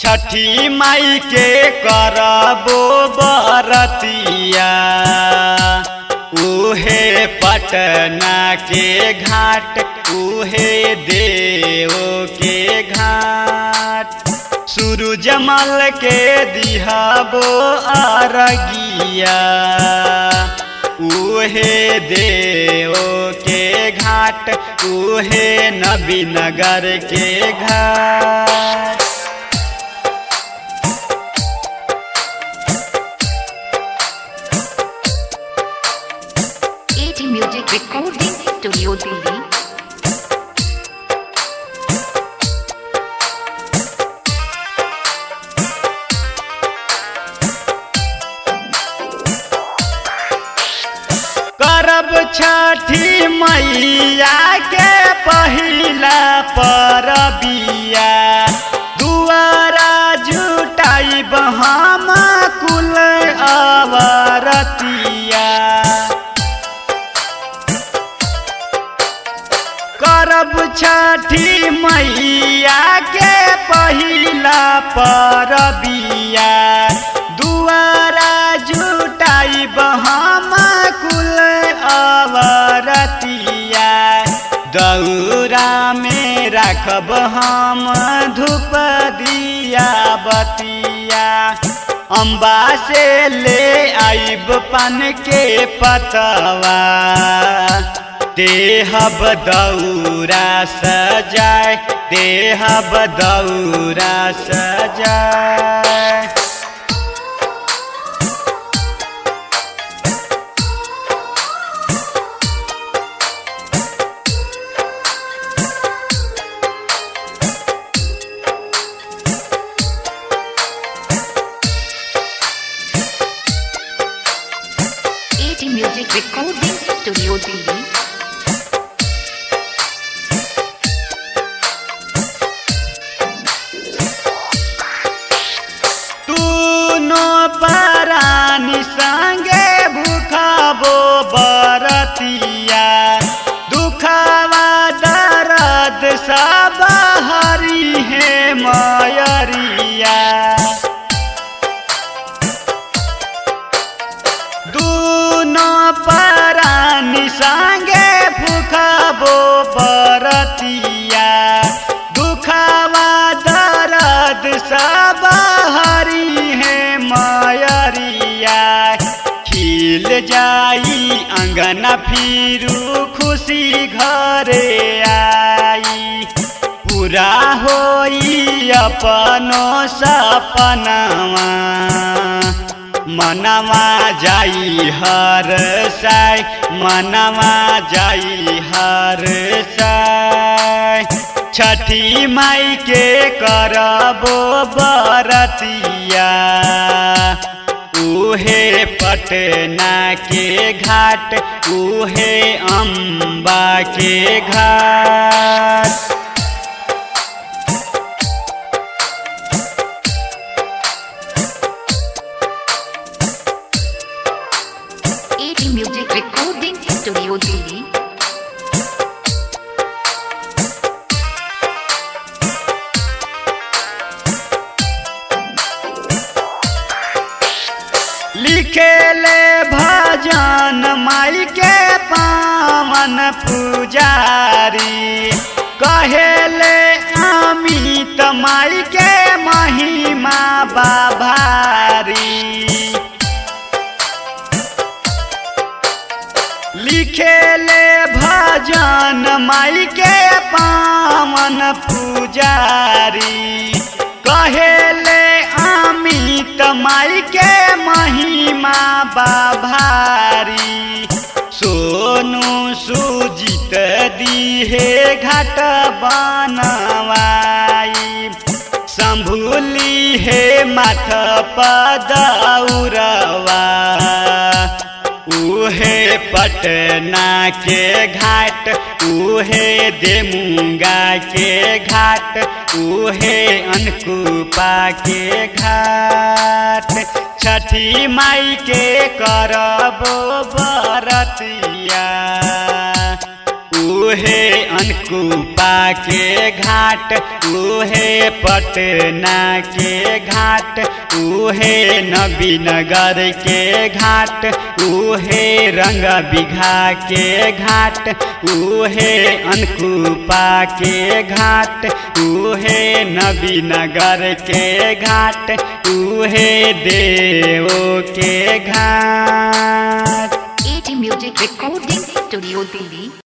छठी माई के करबो बरतिया उहे पटना के घाट उहे देव के घाट सूरजमल के दिहबो अरगिया उहे देव के घाट उहे नबीनगर के घाट AT Music Recording Studio Delhi. करब छठी मैया के पहिला परबिया दुआरा जुटाइब हम कुल अवरतिया करब छठी मैया के पहिला परबिया दुआरा जुटाइब हम कुल अवरतिया दौरा में राखब हम धूप दिया बतिया अम्बा से ले आइब पान के पतवा देहब दौरा सजाय देहब दौरा सजाय AT Music Recording Studio Delhi. तूनो परानी संगे भूखबो बरतिया दुखवा दर्द सब हरी है मयरिया दूनो परानी संगे फुखबो बरतिया दुखवा दर्द सब हरी है मयरिया खिल जाई अंगना फिरू खुशी घरे आई पूरा होई अपनो सपनावा मनवा जाई हर साय मनवा जाई हर साय छठी माई के करबो बरतिया उहे पटना के घाट उहे अम्बा के घाट AT Music Recording Studio Delhi. लिखेले भजन माई के पावन पुजारी कहेले अमित माई के महिमा बाभारी लिखेले भजन माई के पावन पुजारी कहेले अमित माई के महिमा बाभारी सोनू सुजित दिहे घाट बनवाई संभुली हे माथ पदौरवा उहे पटना के घाट उहे देमुंगा के घाट उहे अनकुपा के घाट छठी माई के करबो बरतिया उहे अनकुपा के घाट उहे पटना के घाट उहे नबीनगर के घाट उहे रंग बिघा के घाट उहे अनकुपा के घाट उहे नबीनगर के घाट उहे देव के घाट AT Music Recording Studio Delhi